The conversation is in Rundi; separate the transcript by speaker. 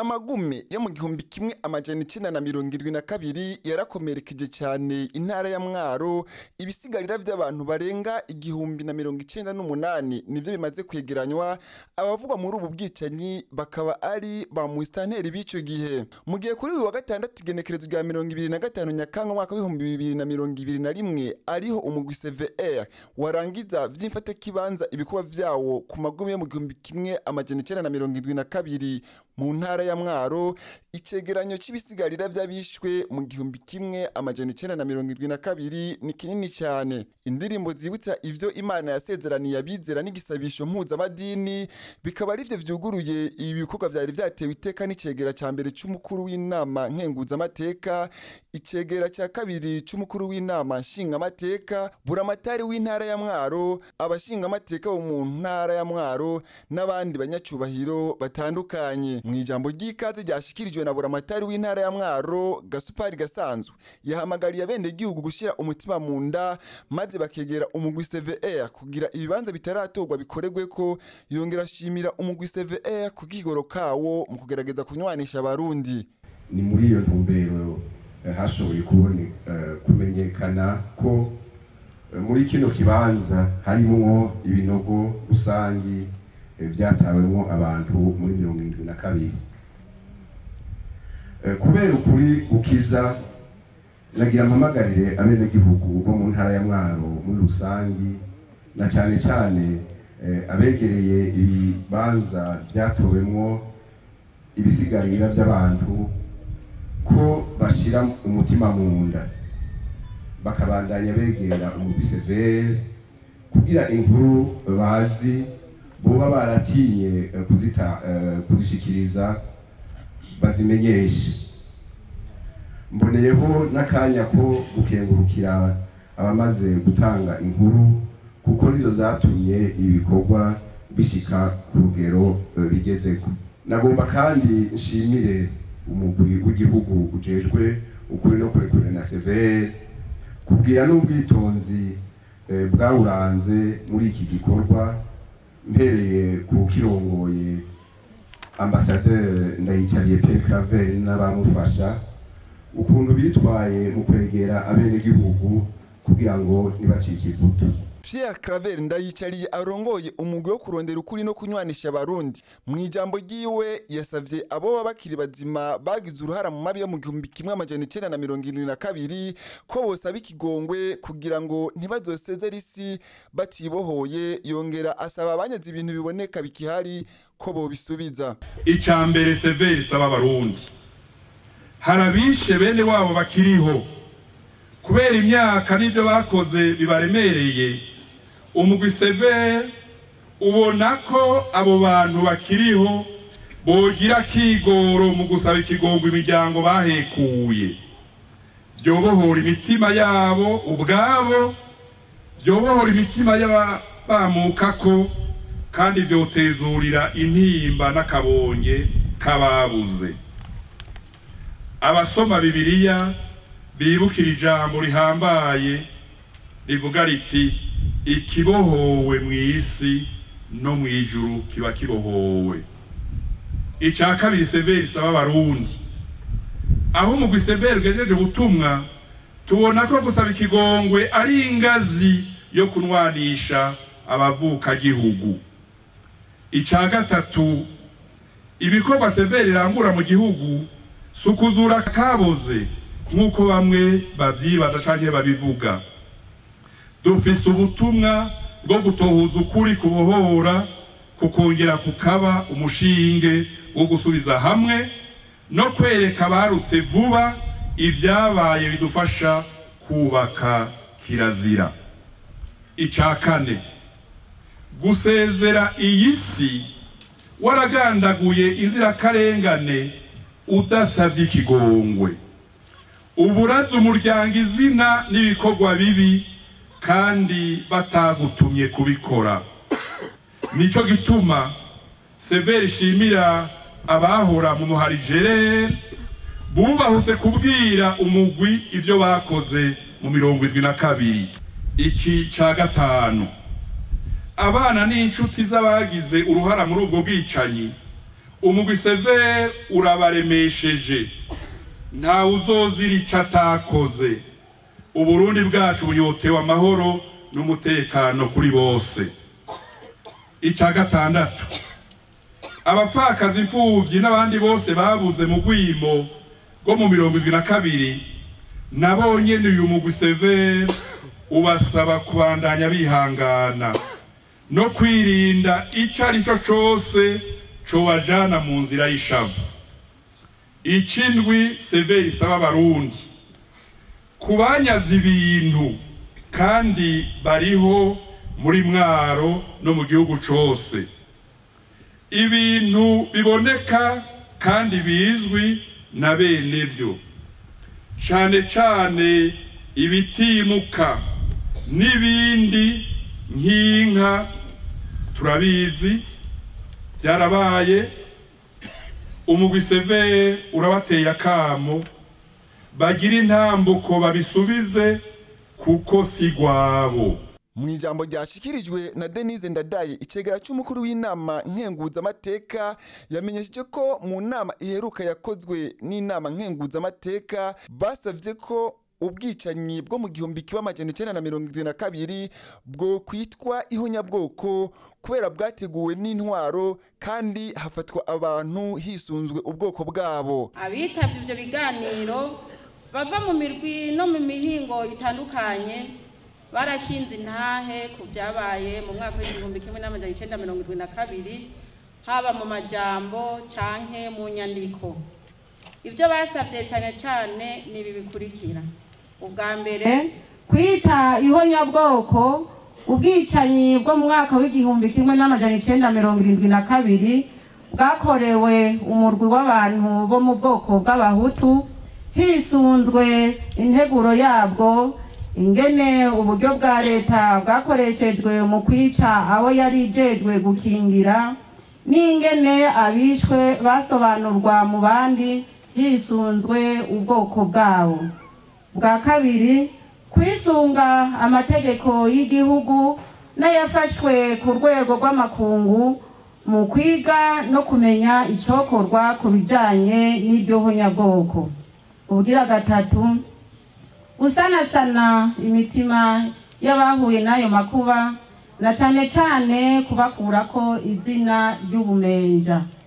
Speaker 1: amagume yo mu gihumbi kimwe amajana icenda na mirongo irwi na kabiri yarakomerekeje cyane intara ya mwaro ibisigarira vy'abantu barenga igihumbi na mirongo icenda n'umunani nivyo bimaze kwegeranywa abavugwa muri ubu bwicanyi bakaba ari ba musitanteri b'ico gihe mu gihe kuri uyu wa gatandatu igenekerezo rya mirongo ibiri na gatanu nyakanga umwaka w'ibihumbi bibiri na mirongo ibiri na rimwe ariho umugwi cvr warangiza vy'imfatakibanza ibikorwa vyawo ku magume yo mu gihumbi kimwe amajana icenda na mirongo indwi na kabiri mu ntara ya mwaro icegeranyo c'ibisigarira vy'abishwe mu gihumbi kimwe amajana icenda na mirongo irwi na kabiri ni kinini cyane indirimbo zibutsa ivyo imana yasezeraniye abizera n'igisabisho mpuzamadini bikaba arivyo vyuguruye ibi bikorwa vyari vyatewe iteka n'icegera ca mbere c'umukuru w'inama nkenguzamateka icegera ca kabiri c'umukuru w'inama nshingamateka buramatari w'intara ya mwaro abashingamateka bo mu ntara ya mwaro n'abandi banyacubahiro batandukanye mu ijambo ry'ikaze ryashikirijwe na buramatari w'intara ya mwaro gasupari gasanzwe yahamagariye abenegihugu gushyira umutima mu nda maze bakegera umugwi cvr kugira ibibanza bitaratorwa bikoregwe ko yongera ashimira umugwi cvr ku kigoro kawo mu kugerageza kunywanisha abarundi
Speaker 2: ni muri iyo ntumbero eh, hashoboye kubone eh, kumenyekana ko eh, muri kino kibanza harimwo ibinogo rusangi eh, vyatawemwo abantu muri mirongo irindwi na kabiri Eh, kubera ukuri gukiza nagira mpamagarire abenegihugu bo mu ntara ya mwaro muri rusangi na cyane cyane eh, abegereye ibibanza vyatowemwo ibisigarira by'abantu ko bashira umutima mu nda bakabandanya begera umugwi severe kugira inkuru bazi boba baratinye eh, kuzita eh, kuzishikiriza bazimenyeshe mboneyeho n'akanya ko gukengurukira abamaze gutanga inkuru kuko nizo zatumye ibikorwa bishika ku rugero eh, bigezeko nagomba kandi nshimire umugwi w'igihugu ujejwe ukuri no kurekure na severe kubwira n'ubwitonzi eh, bwawuranze muri iki gikorwa mpereye ku kirongoye ambasaderi ndayicariye Pierre Claver n'abamufasha ukuntu bitwaye mu kwegera abenegihugu kugira ngo ntibacike ivutu
Speaker 1: Pierre Claver ndayicariye arongoye umugwi wo kurondera ukuri no kunywanisha abarundi mu ijambo ryiwe yasavye abo baba bakiri bazima bagize uruhara mu mabi yo mu gihumbi kimwe amajana icenda na mirongo irindwi na kabiri ko bosaba ikigongwe kugira ngo ntibazosezere isi batibohoye yongera asaba abanyaze ibintu biboneka bikihari ko bobisubiza
Speaker 3: icya mbere severi isaba abarundi hari abishe bene wabo bakiriho kubera imyaka n'ibyo bakoze bibaremereye umugwi severi ubona ko abo bantu bakiriho bogira akigoro mu gusaba ikigongo imiryango bahekuye byobohora imitima yabo ubwabo byobohora imitima y'abamukako kandi byotezurira intimba n'akabonge k'ababuze abasoma bibiliya bibukira ijambo rihambaye rivuga riti ikibohowe mu isi no mu ijuru kiba kibohowe icya kabiri severi isaba abarundi aho umugwi severi ugejeje ubutumwa tubona ko gusaba ikigongwe ari ingazi yo kunwanisha abavukagihugu icya gatatu ibikorwa severi irangura mu gihugu si ukuzura kaboze nk'uko bamwe babyibaza cyangwa babivuga dufise ubutumwa bwo gutohuza ukuri kubohora kukongera kukaba umushinge wo gusubiza hamwe no kwereka abarutse vuba ibyabaye bidufasha kubaka kirazira icya kane gusezera iyi si waragandaguye inzirakarengane udasabye ikigongwe uburaza umuryango izina n'ibikorwa bibi kandi batagutumye kubikora nicyo gituma severi ishimira abahora mu muharijerere bubahutse kubwira umugwi ibyo bakoze mu mirongo irindwi na kabiri iki cya gatanu abana n'inshuti z'abagize uruhara muri ubwo bwicanyi umugwi severe urabaremesheje ntawe uzozira ico atakoze uburundi bwacu bunyotewe amahoro n'umutekano kuri bose ica gatandatu abapfakazi imfuvyi n'abandi bose babuze mu rwimo rwo mu mirongo ibiri na kabiri nabo nyene uyu mugwi severe ubasaba kubandanya bihangana no kwirinda ico ari cyo cose cobajana mu nzira y'ishavu icindwi severe isaba abarundi kubanyaza ibintu kandi bariho muri mwaro no mu gihugu cose ibintu biboneka kandi bizwi na bene vyo cane cane ibitimuka n'ibindi nk'inka turabizi byarabaye umugwi severe urabateye akamo bagira intambuko babisubize kuko si gwabo
Speaker 1: mu ijambo ryashikirijwe na denise ndadaye icegera cy'umukuru w'inama nkenguzamateka yamenyesheje ko mu nama iheruka yakozwe n'inama nkenguzamateka basabye ko ubwicanyi bwo mu gihumbi kiba amajana icyenda na mirongo irindwi na kabiri bwo kwitwa ihonyabwoko kubera bwateguwe n'intwaro kandi hafatwa abantu hisunzwe ubwoko bwabo
Speaker 4: abitabye ibyo biganiro bava mu mirwi no mu mihingo itandukanye barashinze intahe ku byabaye mu mwaka w'igihumbi kimwe n'amajana icyenda mirongo irindwi na kabiri haba mu majambo canke mu nyandiko ibyo basabye cyane cyane ni ibi bikurikira ubwa mbere kwita ihonyabwoko ubwicanyi bwo mu mwaka w'igihumbi kimwe n'amajana icyenda mirongo irindwi na kabiri bwakorewe umurwi w'abantu bo mu bwoko bw'abahutu hisunzwe integuro yabwo ingene uburyo bwa leta bwakoreshejwe mu kwica abo yari ijejwe gukingira n'ingene abishwe basobanurwa mu bandi hisunzwe ubwoko bwabo bwa kabiri kwisunga amategeko y'igihugu n'ayafashwe ku rwego rw'amakungu mu kwiga no kumenya icyokorwa ku bijyanye n'iryo honyabwoko ubugira gatatu gusanasana imitima y'abahuye n'ayo makuba na cyane cyane kubakurako izina ry'ubumenja